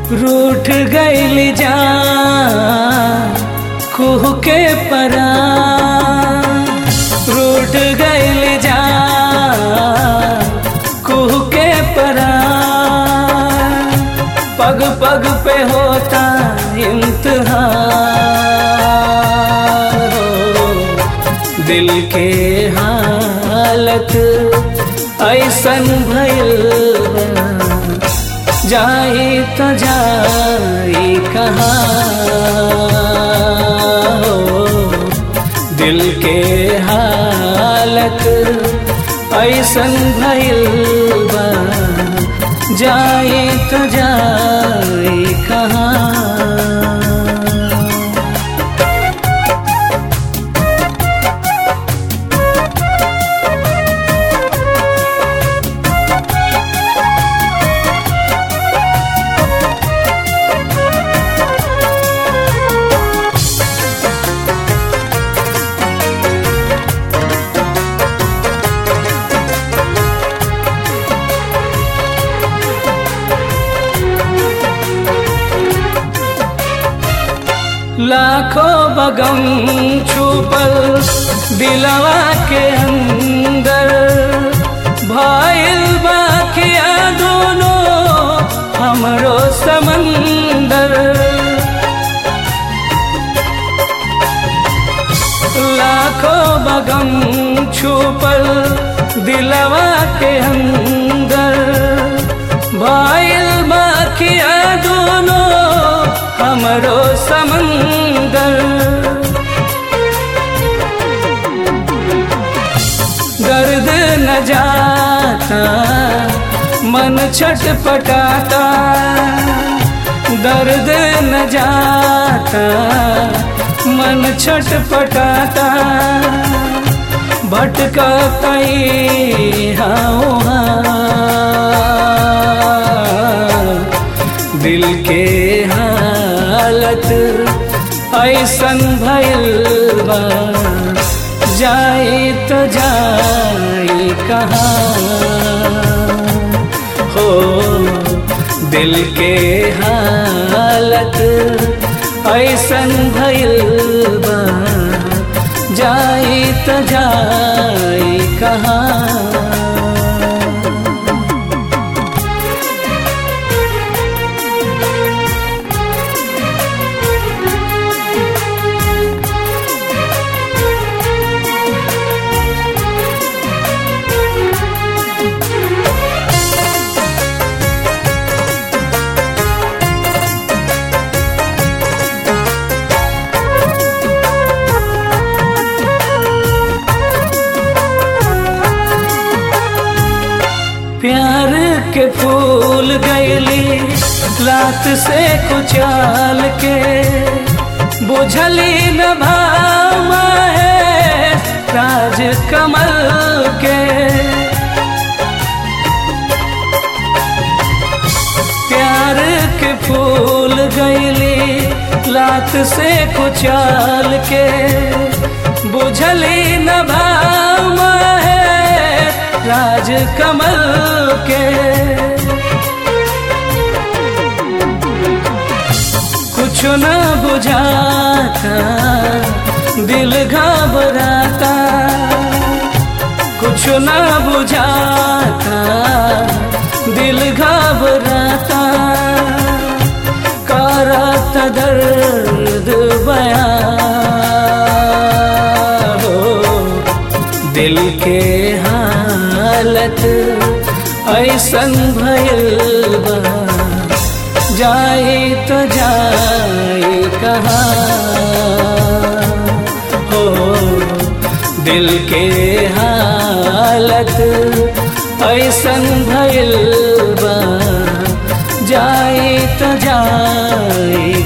रूठ गईल जा कुह के परा रूठ गईल जा कुह के परा पग पग पे होता इम्तिहान हो दिल के हालत ऐसन भइल बा जाई तो जाई कहाँ हो दिल के हालत ऐसन भइल बा जाई तो जाई कहाँ लाखों बगम छुपल दिलवा के अंदर भाईल बाकिया दोनों हमरो समंदर लाखों बगम छुपल दिलवा के अंदर भाईल बाकिया दोनों हमरो समंदर दर्द न जाता मन छटपटाता दर्द न जाता मन छटपटाता भटका कई हाँ दिल के हालत ऐसन भइल बा जाए तो जाए कहाँ हो दिल के हालत ऐसन भइल बा जाए तो जाए कहाँ प्यार के फूल गैली लात से कुचाल के बुझली न भाव है राज कमल के प्यार के फूल गैली लात से कुचाल के बुझली न भाव है राज कमल के कुछ न बुझाता दिल घबराता कुछ न बुझाता दिल घबराता करत दर्द बया हो दिल के हालत ऐसन भइल बा जाए तो जाए कहाँ हो दिल के हालत ऐसन भइल बा जाए तो जाए